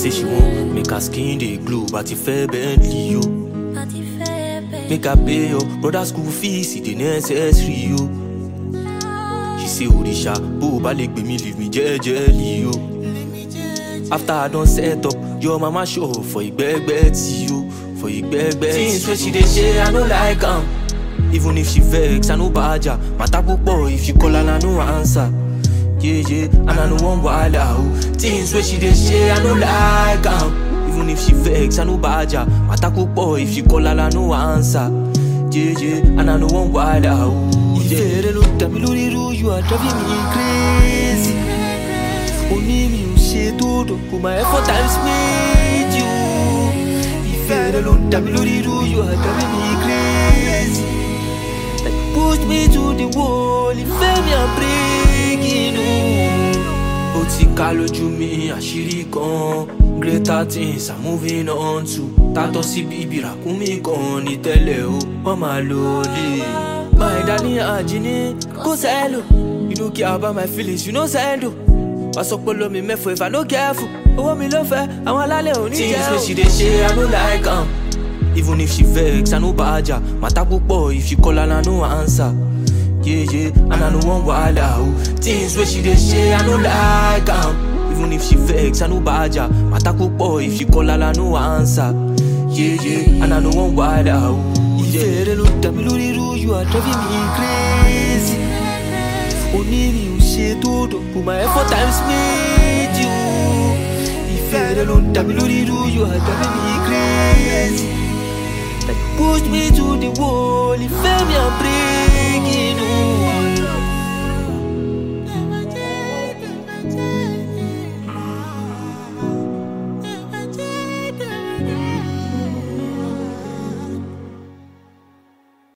say she want make her skin dey glow, but if fair Bentley yo. Make her pay your brother school fees, it dey necessary yo. She say Orisha, bó o bá lè gbé mi leave me jẹ́jẹ́lì yo. After I don set up, your mama show for ìgbẹ́gbẹ́ tí yo, for ìgbẹ́gbẹ́ tí Things wey she dey say, I no like am. Even if she vex, I no badger. Matter púpọ̀ if she call and I no answer. Yeah, yeah, and I no wan wahala o. Things wey she dey say, I no like am. Even if she vex, I no badger. Matter púpọ̀ if she call and I no answer. Yeah, yeah, and I no wan wahala o. Ìfẹ́ rẹ ló dà mí lórí irú, you are driving me crazy. Oní mi ò ṣe tó dòkò, my effort times made you. Ìfẹ́ rẹ ló dà mí lórí irú, you are driving me crazy. Like push me to the wall, ìfẹ́ mi à breaking o. Ó ti ká lójú mi àṣírí kan, greater things are moving on to. Tátọ́ sí bíbí ràkúnmí kan ní tẹ́lẹ̀ o, wọ́n máa lò lè. My darling Ajini, go sell o. You no care about my feelings, you no send o. Wá sọ pé lómi mẹ́fọ̀ if I no careful. Owó mi ló fẹ́, àwọn alálẹ̀ ò ní jẹ́ o. Things wey she dey say, I no like am. Even if she vex, I no badger. Matter púpọ̀ if she call and I no answer. Yeah, yeah, and I no wan wahala o. Things wey she dey say, I no like am. Even if she vex, I no badger. Matter púpọ̀ if she call and I no answer. Yeah, yeah, and I no wan wahala o. Ìfẹ́ rẹ ló dà mí lórí irú, you are driving me crazy. Oní mi ò ṣe tó dòkò, my effort times made you. Ìfẹ́ rẹ ló dà mí lórí irú, you are driving me crazy. Like push me to the wall, ìfẹ́ mi à breaking o.